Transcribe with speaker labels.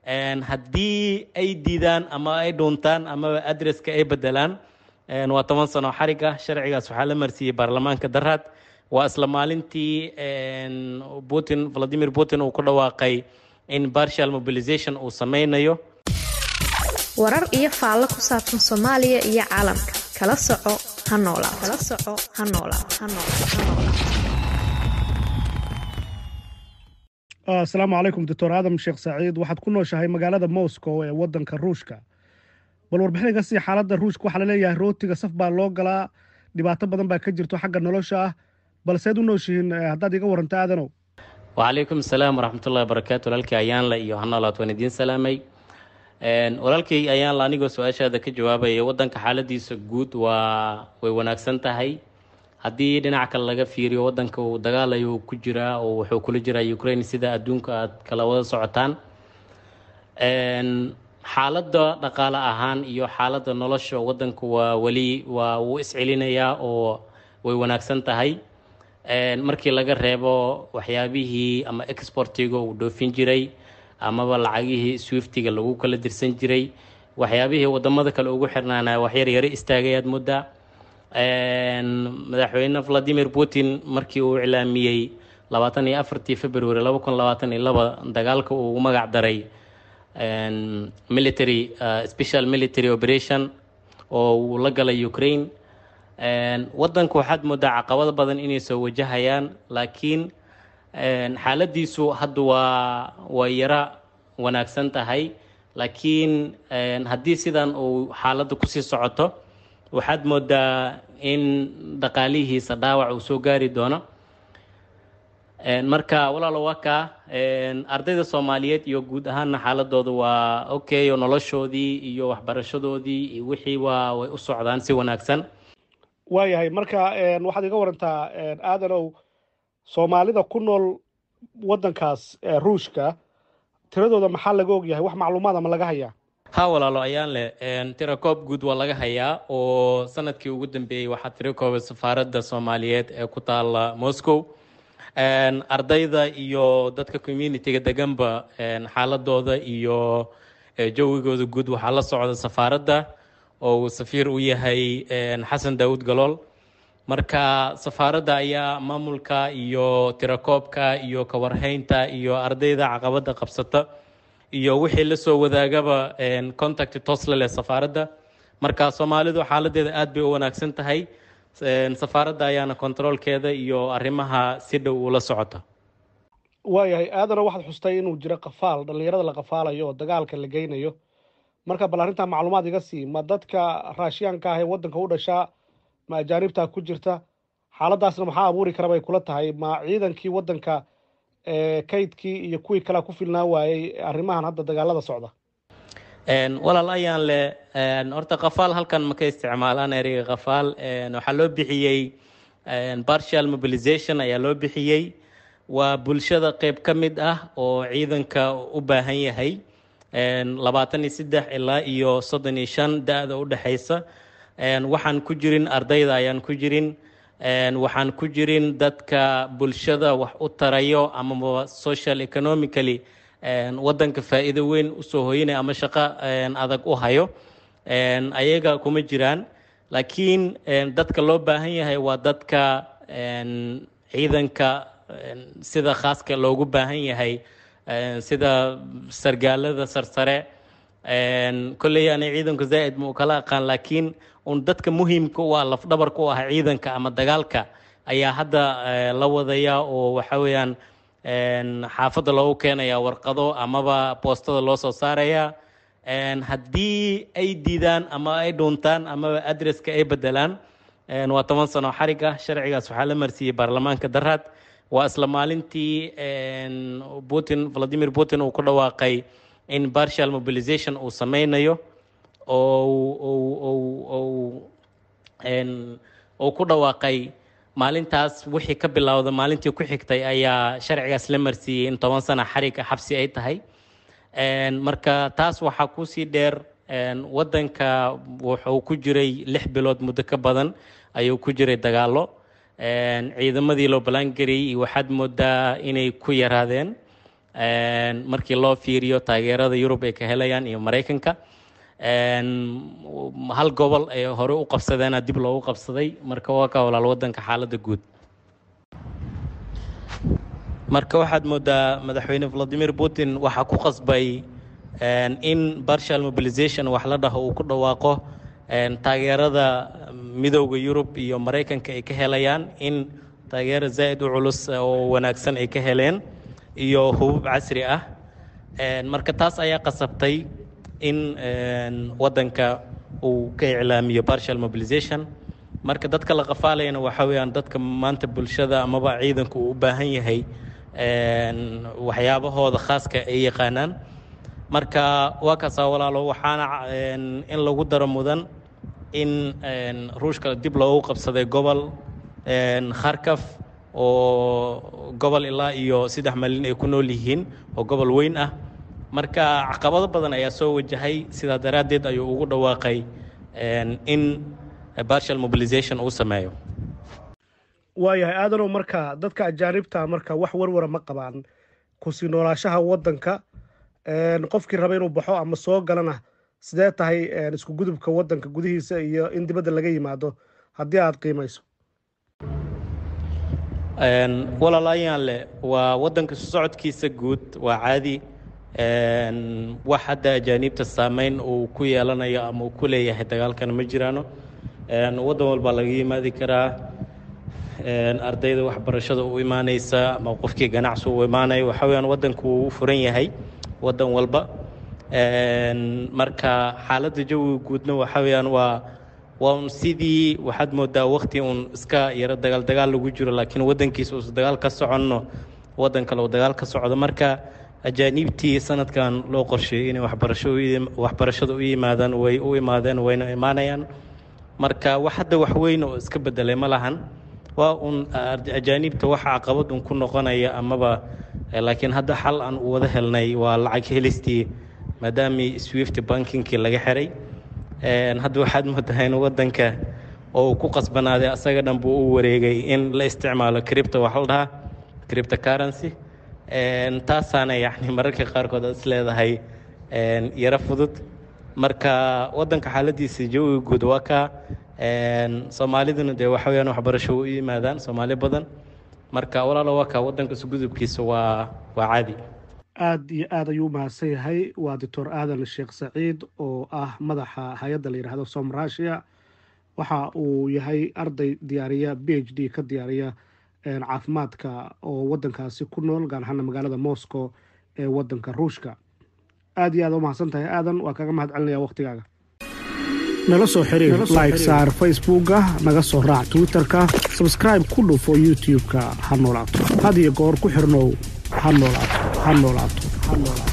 Speaker 1: haddii ay diidaan ama ay dhuuntaan amaba adresska ay bedelaan waa toban sano xarig ah sharcigaas waxaa la marsiiyey baarlamaanka daraad waa isla maalintii putin valadimir putin uu ku dhawaaqay in partial mobilization uu sameynayo
Speaker 2: warar iyo faallo ku saabsan soomaaliya iyo caalamka kala soco ha noolaa kala soco ha noolaa ha noolaa
Speaker 3: asalaamu calaykum doctor aadam sheekh saaciid waxaad ku nooshahay magaalada moscow ee wadanka ruushka bal warbixin iga sii xaaladda ruushka waxaa laleeyahay rootiga saf baa loo galaa dhibaato badan baa ka jirto xagga nolosha ah balseed u nooshihiin haddaad iga waranta aadanow
Speaker 1: wacalaykum asalaam waraxmatullahi wabarakaatu walaalkii ayaanla iyo hanoolaad waan idiin salaamay walaalkii ayaanla anigoo su-aashaada ka jawaabaya wadanka xaaladiisa guud waa way wanaagsan tahay haddii dhinac kale laga fiiriyo wadanka uu dagaalayo ku jiraa oo wuxuu kula jiraa ukraine sida adduunka aad kala wada socotaan xaaladda dhaqaale ahaan iyo xaaladda nolosha wadanka waa weli waa wuu iscelinayaa oo way wanaagsan tahay markii laga reebo waxyaabihii ama exportiga uu dhoofin jiray amaba lacagihii swiftiga lagu kala dirsan jiray waxyaabihii wadamada kale ugu xirnaana waxyar yaro istaagay aad muddaa madaxweyne valadimir putin markii uu iclaamiyey labaatan iyo afartii february laba kun labaatan iyo laba dagaalka uu magac daray military special military operation oo uu la galay ukraine wadanku waxaad moodaa caqabado badan inay soo wajahayaan laakiin xaaladiisu hadda waa way yaro wanaagsan tahay laakiin haddii sidan uu xaaladda kusii socoto waxaad moodaa in dhaqaalihiisa dhaawac uu soo gaari doono marka walaalo waa kaa ardayda soomaaliyeed iyo guud ahaanna xaaladooda waa okay oo noloshoodii iyo waxbarashadoodii iyo wixii waa way u socdaan si wanaagsan
Speaker 3: waayahay marka waxaad iga warantaa aadanow soomaalida ku nool waddankaas ruushka tiradooda maxaa laga ogyahay wax macluumaad ama laga hayaa
Speaker 1: ha walaalo ayaan leh tirakoob guud waa laga hayaa oo sanadkii ugu dambeeyey waxaa tirakoobay safaaradda soomaaliyeed ee ku taala moscow ardayda iyo dadka communitiga deganba xaaladooda iyo jawigooda guud waxaa la socda safaaradda oo uu safiir u yahay xasan daawud galool marka safaaradda ayaa maamulka iyo tirakoobka iyo kawarhaynta iyo ardayda caqabada qabsata iyo wixii lasoo wadaagaba contact tosle leh safaaradda marka soomaalidu xaaladeeda aad bay u wanaagsan tahay safaaradda ayaana kontaroolkeeda iyo arrimaha si dhow ula socota
Speaker 3: waayahay aadana waxaad xustay inuu jiro qafaal dhallinyarada la qafaalayo oo dagaalka la geynayo marka bal arrintaa macluumaad iga sii ma dadka raashiyaanka ah ee waddanka u dhashaa ma ajaanibtaa ku jirta xaaladdaasna maxaa abuuri kara bay kula tahay ma ciidankii waddanka kaydkii iyo kuwii kalea ku filnaa waayey arrimahan hadda dagaalada socda
Speaker 1: walaal ayaan leh horta kafaal halkan ma ka isticmaalaan ereyga kafaal waxaa loo bixiyey partial mobilization ayaa loo bixiyey waa bulshada qeyb ka mid ah oo ciidanka u baahan yahay labaatan iyo saddex ilaa iyo soddon iyo shan da-da u dhexaysa waxaan ku jirin ardayda ayaan ku jirin waxaan ku jirin dadka bulshada wax u tarayo amaba social economically wadanka faa'iido weyn usoo hoynaya ama shaqo adag u hayo ayaga kuma jiraan laakiin dadka loo baahan yahay waa dadka ciidanka sida khaaska loogu baahan yahay sida sargaalada sarsare kolley ani ciidanku zaa'id ma u kala aqaan laakiin un dadka muhiimka u ah lafdhabarka u ah ciidanka ama dagaalka ayaa hadda la wadaya oo waxa weeyaan xaafadda loogu keenaya warqado amaba boostada loo soo saaraya haddii ay diidaan ama ay dhuuntaan amaba adresska ay bedelaan waa toban sano xarig ah sharcigaas waxaa la marsiiyey baarlamaanka daraad waa isla maalintii putin valadimir putin uu ku dhawaaqay in partial mobilization uu sameynayo oo uu ku dhawaaqay maalintaas wixii ka bilowda maalintii ku xigtay ayaa sharcigaas la marsiiyey in toban sana xariga xabsi ay tahay marka taas waxaa kusii dheer wadanka wuxuu ku jiray lix bilood muddo ka badan ayuu ku jiray dagaalo ciidamadii loo ballaangariyey waxaad moodaa inay ku yaraadeen markii loo fiiriyo taageerada yurub ay ka helayaan iyo maraykanka hal gobol ay hore u qabsadeena dib loogu qabsaday marka waa ka walaal wadanka xaaladda guud marka waxaad moodaa madaxweyne valadimir putin waxaa ku qasbay in bartial mobilization wax la dhaho uu ku dhawaaqo taageerada midowda yurub iyo maraykanka ay ka helayaan in taageero zaa'id u culus oo wanaagsan ay ka heleen iyo hubub casri ah marka taas ayaa qasabtay in wadanka uu ka iclaamiyo bartial mobilization marka dadka la qafaalayana waxaa weeyaan dadka maanta bulshada amaba ciidanku uu u baahan yahay waxyaabahooda khaaska ay yaqaanaan marka waa kaasaa walaalo waxaana in lagu daro mudan in ruushka dib loogu qabsaday gobol kharkaf oo gobol ilaa iyo saddex malin ay ku nool yihiin oo gobol weyn ah marka caqabado badan ayaa soo wajahay sidaa daraaddeed ayuu ugu dhawaaqay in bartial mobilization uu sameeyo
Speaker 3: waayahay aadanow marka dadka ajaanibta marka wax warwara ma qabaan kusii noolaashaha wadanka qofkii raba inuu baxo ama soo galana sidee tahay isku gudubka wadanka gudihiisa iyo in dibadda laga yimaado haddii aada qiimayso
Speaker 1: walaalaayaan leh waa wadanka socodkiisa guud waa caadi wax hadda ajaaniibta saameyn uu ku yeelanayo ama uu ku leeyahay dagaalkana ma jiraano waddan walbaa laga yimaadi karaa ardayda waxbarashada u imaaneysa ama qofkii ganacsi u imaanaya waxa weyaan wadanku wuu u furan yahay wadan walba marka xaaladda jawiga guudna waxa weyaan waa waa un sidii waxaad moodaa wakti uun iska yaro dagaal dagaal lagu jiro laakiin wadankiisa uusa dagaal ka soconno wadan kale uu dagaal ka socdo marka ajaaniibtii sanadkan loo qorsheeyey inay waxbarasho waxbarashada u yimaadaan way u imaadeen wayna imaanayaan marka wax hadda wax weyn oo iska bedelay ma lahan waa un ajaaniibta waxa caqabad un ku noqonaya amaba laakiin hadda xal aan u wada helnay waa lacag helistii maadaamii swift bankinkii laga xiray hadda waxaad moodaa in wadanka oo uu ku qasbanaaday asaga dhan buu u wareegay in la isticmaalo cripto wax la dhahaa cripto currency taasaana yani mararka qaarkood aad is leedahay yaro fudud marka wadanka xaaladiisa jawiga guud waa kaa soomaaliduna dee waxa weyaan waxbarasho u yimaadaan soomaali badan marka walaalo waa kaa wadanka isugudubkiisa waa waa caadi
Speaker 3: aada iyo aad ayuu umahadsan yahay waa doctor aadan sheekh saciid oo ah madaxa hay-adda la yidhaahdo som russia waxa uu yahay arday diyaariya b h d ka diyaariya caafimaadka oo wadankaasi ku nool gaar ahaana magaalada moscow ee wadanka ruushka aada iyo aad umahadsan tahay aadan waa kaga mahad celinaya waktigaaga nala soo xiriir like saar facebooka naga soo raac twitterka sabscribe ku dhufo youtube-ka ha noolaato had iyo goor ku xirnow ha noolaato ha noolaato ha noolaato